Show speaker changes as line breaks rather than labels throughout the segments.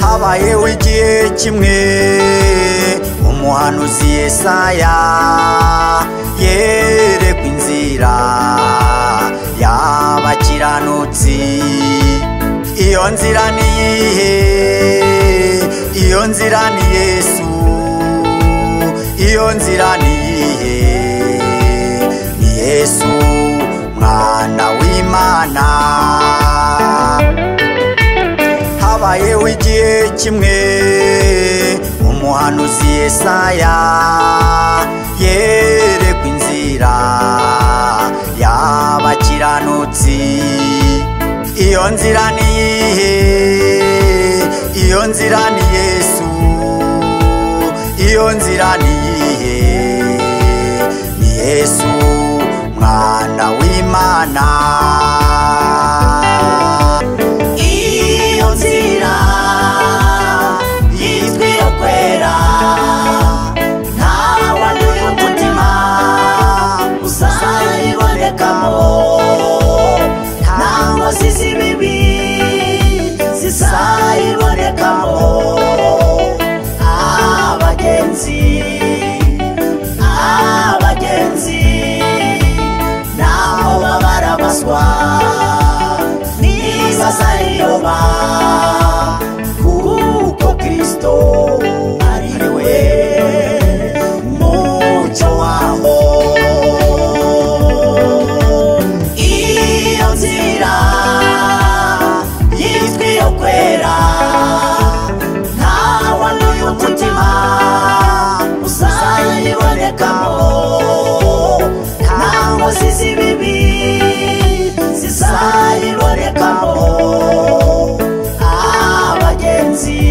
habayeho igihe kimwe umuhanuzi yesaya yerekwa inzira y'abakiranutsi iyo nzira ni iyihe iyo nzira ni yesu iyo nzira ni iyihe ni yesu mwana w'imana habayeho igihe kimwe umuhanuzi yesaya yerekwa inzira y'abakiranutsi iyo nzira ni iyihe iyo nzira ni yesu iyo nzira ni iyihe ni yesu mwana w'imana iyo nzira yitwa iyo kwera ntawe uyu mutima uzayibonekamo nta nkozi z'ibibi zizayibonekamo abagenzi abagenzi naho baba barabazwa niba zayiyoba kuko kirisito ari we mucyo waho iyo nzira yitwa iyo kwera ntawe n'uyu mutima uzayibonekamo nta nkozi z'ibibi zizayibonekamo abagenzi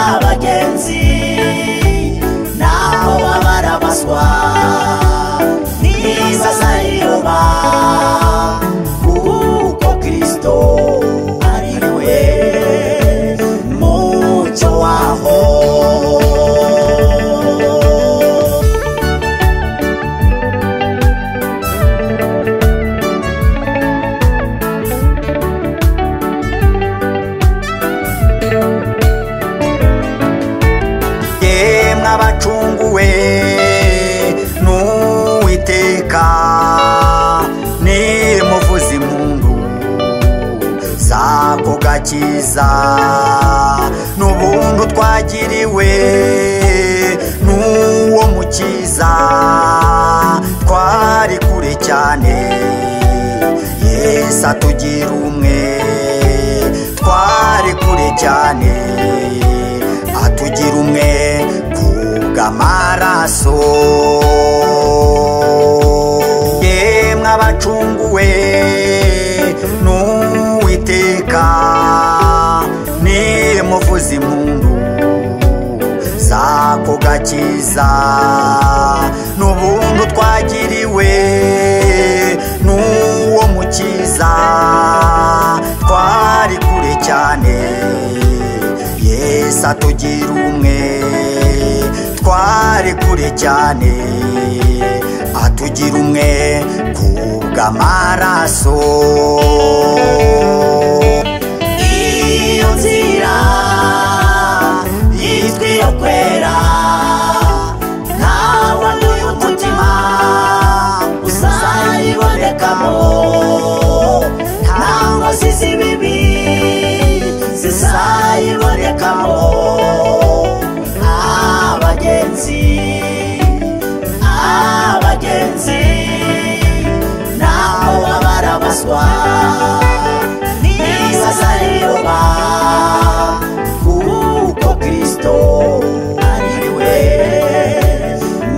abagenzi naho baba barabazwa niba zayiyoba kuko kirisito ari we mucyo waho yemwe abacunguwe n'uwiteka nimuvuza impundu z'ako gakiza n'ubuntu twagiriwe n'uwo mukiza twari kure cyane yesu atugira umwe twari kure cyane atugira umwe kubw'amaraso yemwe abacunguwe n'uwiteka nimuvuza impundu z'ako gakiza n'ubuntu twagiriwe n'uwo mukiza twari kure cyane yesu atugira umwe twari kure cyane atugira umwe kubw'amaraso iyo nzira yitwa iyo kwera ntawe n'uyu mutima uzayibonekamo nta nkozi z'ibibi zizayibonekamo abagenzi abagenzi naho baba barabazwa niba zayiyoba kuko kirisito ari we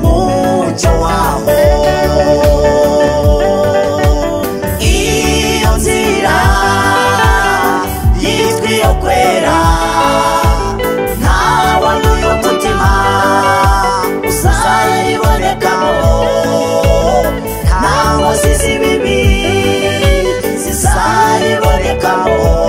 mucyo waho iyo nzira yitwa iyo kwera ntawe n'uyu mutima aribonekamo